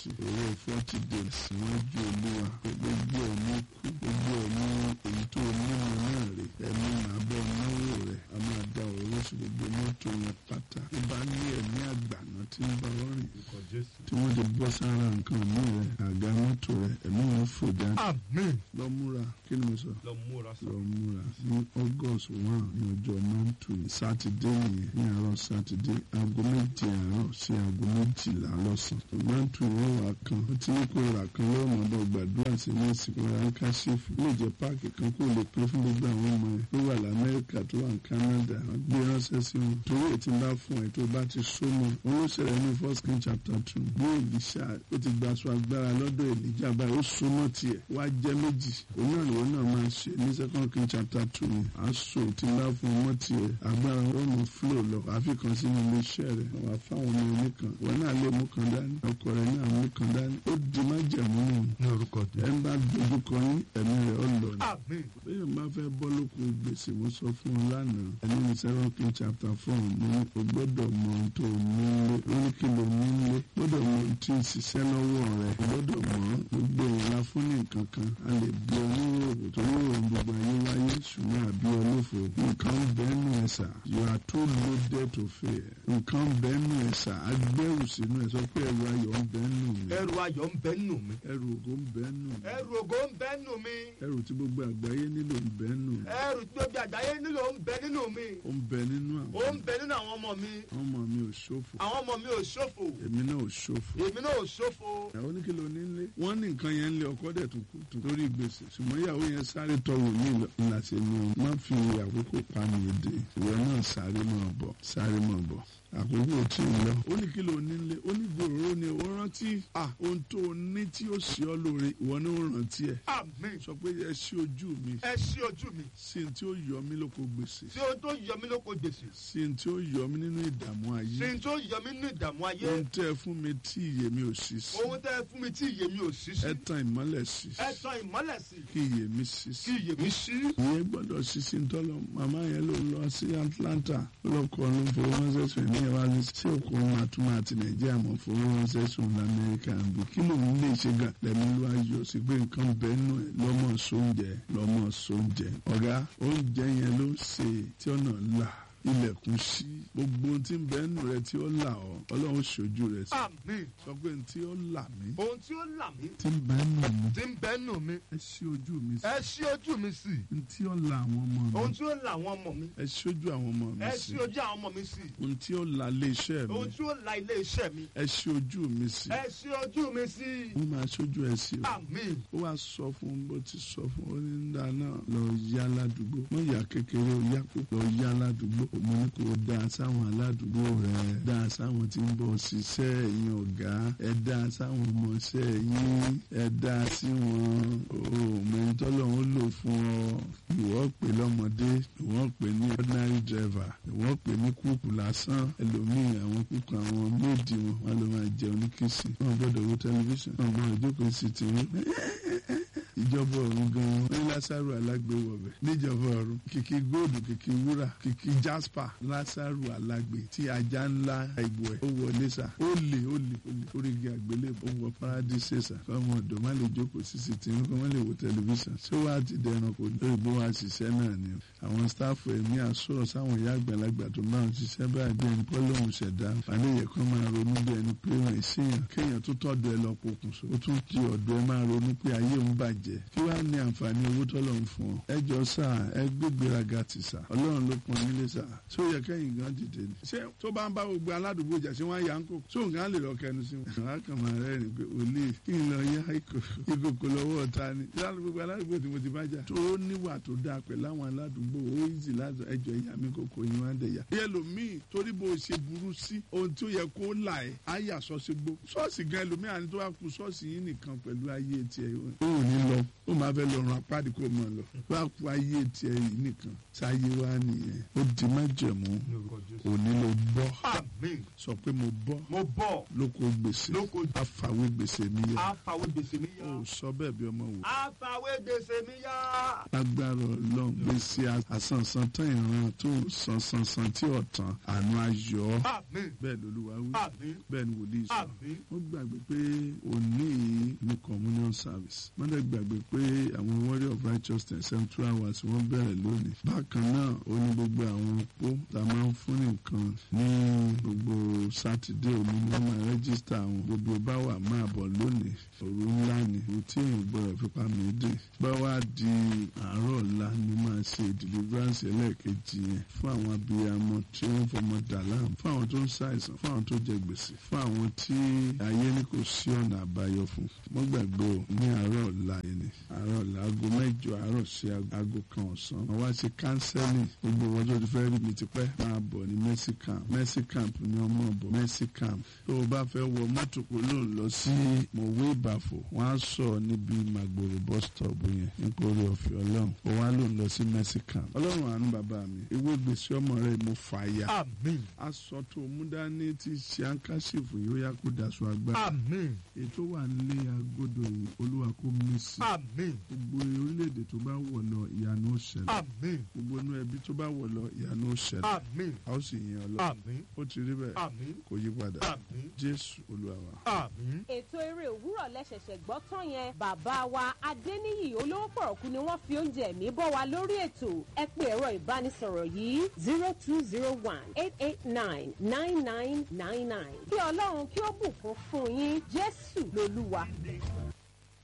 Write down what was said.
sí owó forty days níwájú olúwa gbogbo ẹ̀mí kú gbogbo ẹ̀mí èyí tó nínú náà rè ẹ̀mí màá bọ́ náwó rẹ̀ a máa da òróró sí gbogbo mọ́tò yẹn pátá tó bá ní ẹ̀mí àgbàná tí ń bá wọ́n rìn Orúkọ Jésù. tí wọ́n ti bọ́ sára nǹkan mí rẹ̀ àga mọ́tò rẹ̀ ẹ̀mí wọn fò jáde Àmín. lọ múra kí ni mo sọ Lọ múra sọ. lọ múra ní august one ní ọjọ́ montu sátidé nìyẹn ní àárọ̀ sátidé aago méje àárọ̀ sí aago méjìlá lọ́sàn montu yẹn wà kan ó ti ní kó rà kan lọ́wọ́ mọ́dọ̀ gbàdúrà sí ní ìsìnkú ráńká ṣèfù lè jẹ́ páàkì kan kó lè pín fún gbogbo àwọn ọmọ ẹ̀ tó wà lamẹ́ríkà tó wà ní canada wọ́n gbé ránṣẹ́ sí wọn torí ètí ń bá fún ẹ tó bá ti so mọ́ wọn ló ṣẹlẹ̀ ní first king chapter two bí èlìṣà ó ti gba aṣọ agbára lọ́dọ̀ èlìjà báyìí ó so mọ́ tiẹ̀ wá jẹ́ méjì òun náà lòun náà máa ṣe ní second king chapter two ni aṣọ tí ń bá fún ọmọ tiẹ̀ agbára wọn mọ flow lọ àfikàn sínú iléeṣẹ́ rẹ̀ wà fáwọn ọmọ oníkan wọn náà lè mú kan dání ọkọ rẹ̀ náà mú kan dání ó di májẹ̀mú nù Ní orúkọ ẹ ń bá dojú kọ yín ẹ̀mí rẹ̀ ó lọ ni Àmín. bẹ́ẹ̀ bá fẹ́ bọ́ lóko gbèsè mo sọ fún ọ lánàá ẹni ní seven king chapter four mo ní o gbọ́dọ̀ mọ ohun tó o nílé ó ní kí ló nílé gbọ́dọ̀ mọ ohun tí ń ṣiṣẹ́ lọ́wọ́ rẹ̀ o gbọ́dọ̀ mọ gbogbo ìlà fún ní nǹkan kan a lè bí ọ ní òòrùn tó ní òòrùn gbogbo ayé wáyé ṣùgbọ́n àbí ọlọ́fọ̀ nǹkan bẹ́ẹ̀nu ẹ̀sà you are too loaded to fail nǹkan bẹ́ẹ̀nu ẹ̀sà agbẹ́rù sínú ẹ̀ sọ pé ẹrù ayọ̀ ń bẹ́ẹ̀nu mi Ẹrù ayọ̀ ń bẹ nù mí. ẹrù ògo ń bẹ́ẹ̀nu mi Ẹrù ògo ń bẹ nù mí. ẹrù tí gbogbo àgbáyé nílò ń bẹ́ẹ̀nu mi Ẹrù tí gbogbo àgbáyé nílò ń bẹ nínú mi. ó ń bẹ nínú Ó àwọn ń bẹ nínú àwọn ọmọ mi. ọmọ mi ò ṣòfò Àwọn ọmọ mi ò ṣòfò. èmi náà ò ṣòfò Èmi náà ò ṣòfò. ìyàwó ní kí ló ní lé wọn ní nǹkan yẹn ń lé ọkọ dẹ̀ tó kú tó torí gbèsè ṣùgbọ́n ìyàwó yẹn sáré tọwọ́ mi ńlá ṣe ní o má fi àkókò pa mi èdè ìwọ náà sáré máa bọ̀ sáré máa bọ̀ àkókò tí ì lọ ó ní kí ló ní lé ó ní gbòòrò ni ó rántí à ohun tó o ní tí ó ṣe ọ lóore ìwọ náà ó rántí ẹ Àmín. sọ pé ẹ ṣí ojú mi Ẹ ṣí ojú mi. sí ní tí ó yọ mí lóko gbèsè Sí ohun tó yọ mí lóko gbèsè. sí ní tí ó yọ mí nínú ìdààmú Sí ayé ohun tó yọ mí nínú ìdààmú ayé. ohun tẹ́ ẹ fún mi tí ìyè mi ò sí sí Ohun tẹ́ ẹ fún mi tí ìyè mi ò sí sí. ẹ tan ìmọ́lẹ̀ sí Ẹ tan ìmọ́lẹ̀ sí. kí ìyè mi sí sí. Kí ìyè mi ṣí. ìyẹn gbọ́dọ̀ ṣíṣí ń tọ́lọ̀ màmá yẹn ló lọ sí Atlanta ó lọ kọ́ ló ń fowó ránṣẹ́ sùn ní ìwà ní sí òkú máa tún máa ti Nàìjíríà mọ̀ fowó ránṣẹ́ sùn lamẹ́ríkà ń bí kí lòun lè ṣe gà lẹ́mí ló ayọ̀ sí pé nǹkan bẹ́ẹ̀ nù ẹ̀ lọ́mọ sóúnjẹ lọ́mọ sóúnjẹ ọ̀gá oúnjẹ yẹn ló ń ṣe tí ọ̀nà là ilẹ̀kùn sí gbogbo ohun tí ń bẹ́ẹ̀ nù rẹ tí ó là ọ́ Ọlọ́run ṣojú rẹ sí Àmín. sọ pé ohun tí ó là mí Ohun tí ó là mí. tí ń bẹ́ẹ̀ nù mí Tí ń bẹ nù mí. ẹ ṣí ojú mi sí Ẹ ṣí ojú mi sí. ohun tí ó là àwọn ọmọ mi Ohun tí ó là àwọn ọmọ mi. ẹ ṣojú àwọn ọmọ mi Ẹ sí ṣí ojú àwọn ọmọ mi sí. ohun tí ó la ilé iṣẹ́ mi Ohun tí ó la ilé iṣẹ́ mi. ẹ ṣí ojú mi sí Ẹ ṣí ojú mi sí. wọ́n máa ṣojú ẹ sí o Àmín. ó wàá sọ fún un bó ti sọ fún un ó ní ńlá náà lọ yá aládùúgbò wọ́n yà kékeré ó yá kó lọ yá aládùúgbò mo ní kó dá sáwọn aládùúgbò rẹ dá sáwọn tí ń bọ̀ ṣiṣẹ́ ẹ̀yin ọ̀gá ẹ dá sáwọn ọmọọṣẹ́ yín ẹ dá sí wọn o mẹ́ńtọ́lọ́ ń lò fún ọ ìwọ pè lọ́mọdé ìwọ pè ní ordinary driver ìwọ pè ní kúùkù lásán ẹlòmíì àwọn kúùkù àwọn méèdì wọn wọn lọ máa jẹun ní kìsì wọn gbọ́dọ̀ wo tẹlifíṣàn wọn gbọ́dọ̀ jókòó sí tìrú ìjọba ọ̀run gan-an ní lásàrò alágbè wọ̀bẹ̀ níjọba ọ̀run kìkì góòdù kìkì wúrà kìkì jasper lásàrò alágbè tí ajá ńlá ìbò ẹ̀ ó wọlé sà ó lè ó lè ó lè orígi àgbélébùú ó wọ paradíṣe sà fọmọ ọ̀dọ̀ má lè jókòó sí sí tìǹbù kọ́ má lè wo tẹlifíṣàn ṣé wàá ti dẹran kò lórí bó wàá ṣiṣẹ́ náà ni àwọn sítáàfù ẹ̀mí àsọ̀rọ̀ sáwọn ìyá àgbàlagbà tó máa ń ṣiṣẹ́ báyìí bí ẹni pọ́lọ́hún ṣẹ̀dá àníyẹ kan máa ronú bí ẹni pé wọ́n ìṣèyàn kéèyàn tó tọ́dọ̀ ẹ lọ pokùnso ó tún ti ọ̀dọ̀ ẹ máa ronú pé ayé òun bàjẹ́ kí wàá ní àǹfààní owó tọ́lọ̀ ń fún ọ ẹ jọ sà ẹ gbégbéraga ti sà ọlọ́run ló pọn nílé sà ṣé ó yẹ kẹ́yìn gan dìde ni ṣé tó bá ń bá gbogbo aládùúgbò jà ṣé wọ́n á yà ń kó ṣé òun gan lè lọ kẹnu sí wọn. àwọn akàmọ rẹ ni pé òlì kí n lọ yá ìkòkò lọ́wọ́ ọ̀tá ni gbogbo aládùúgbò tí mo ti bá jà tó níwà tó dáa pẹ̀lú àwọn aládùúgbò ó ìzì láti ẹjọ́ ìyá mi kòkò yín wá dẹ̀ yá. ẹlòmíì torí bó o ṣe burú sí ohun tó yẹ kó là ẹ́ á yà sọ́ọ́sì gbó ṣọ́ọ̀ṣì gan ẹlòmíì àni tó wá kú ṣọ́ọ̀ṣì yín nìkan pẹ̀lú ayé tiẹ̀. ó ò ní lọ life ó máa fẹ́ lọ ràn apáàdì kó mọ̀ lọ wá kú ayé tiẹ̀ yìí nìkan sáyé wá nìyẹn ó di májẹ̀mú ní orúkọ jésù. òní ló bọ́ àmín sọ pé mo bọ́ mo bọ̀ lóko gbèsè Lóko àfàwé gbèsè mi yá àfàwé gbèsè mi yá ó sọ bẹ́ẹ̀ bí ọmọ wò àfàwé gbèsè mi yá. lágbára ọlọ́run gbèsè àsànsàn tán ìran tó sànsànsàn tí ọ̀tàn àánú ayọ̀ àmín bẹ́ẹ̀ lolúwa wí àmín bẹ́ẹ̀ ni wòlíì sọ àmín ó gbàgbé pé òní ní communion service wọ́n dẹ̀ gbàgbé pé àwọn warrior of righteousness central hours wọ́n bẹ̀rẹ̀ lónìí bákan náà ó ní gbogbo àwọn opó tá a máa ń fún nìkan ní gbogbo sátidé òní ni wọ́n máa rẹ́gísítà àwọn gbogbo bá wà máa bọ̀ lónìí òru ńlá ni òru tí èèyàn gbọ́dọ̀ fipá mi dé bá wá di àárọ̀ ọ̀la ni máa ṣe deliverance ẹlẹ́ẹ̀kejì yẹn fún àwọn abiyamọ tí wọ́n fọmọ dà láàmú fún àwọn tó ń ṣàìsàn fún àwọn tó jẹ gbèsè fún àwọn tí ayé ní kò sí ọ̀nà àbáyọ fún wọ́n gbàgbé o ní àárọ̀ ọ̀la yìí ni àárọ̀ ọ̀la aago mẹ́jọ àárọ̀ sí aago kan ọ̀sán wọ́n wá ṣe kánsẹ́lì gbogbo wọn tó ti fẹ́ rí mi tipẹ́ máa bọ̀ ní mercy camp mercy camp ni ọmọ bọ̀ mercy camp tó o bá fẹ́ wọ mọ́tò kó ló ń lọ sí mọ̀wé ìbàfò wọ́n á sọ níbi màgbòrò bus stop yẹn nítorí ọ̀fẹ́ ọlọ́run ó wá ló ń lọ sí mercy camp ọlọ́run àánú bàbá mi ewé gbèsè ọmọ rẹ mo fà ya àmín aṣọ tó mú dání tí ṣe àǹkáṣìfù yóò yá kó daṣọ agbára àmín ètò wà nílé agodo yìí olúwa kó mí sí àmín gbogbo orílẹ̀-èdè tó bá wọ̀ lọ ìyanu ó ṣẹlẹ̀ àmín gbogbo inú ẹbí tó bá wọ̀ lọ ìyanu ó ṣẹlẹ̀ àmín a ó sì yìn ọ́ lọ àmín ó ti rí bẹ́ẹ̀ àmín kò yí padà àmín jésù olúwa wa. àmín. ètò eré òwúrọ̀ lẹ́sẹ̀sẹ̀ gbọ́ tán yẹn bàbá wa adéníyì olówó pọ̀rọ̀kú ni wọ́n fi oúnjẹ ẹ̀mí bọ́ wa lórí ètò ẹ pé ẹ̀rọ ìbánisọ̀rọ̀ yìí zero two zero one eight eight nine nine nine nine nine kí ọlọ́run kí ó bùkún fún yín jésù lolúwa.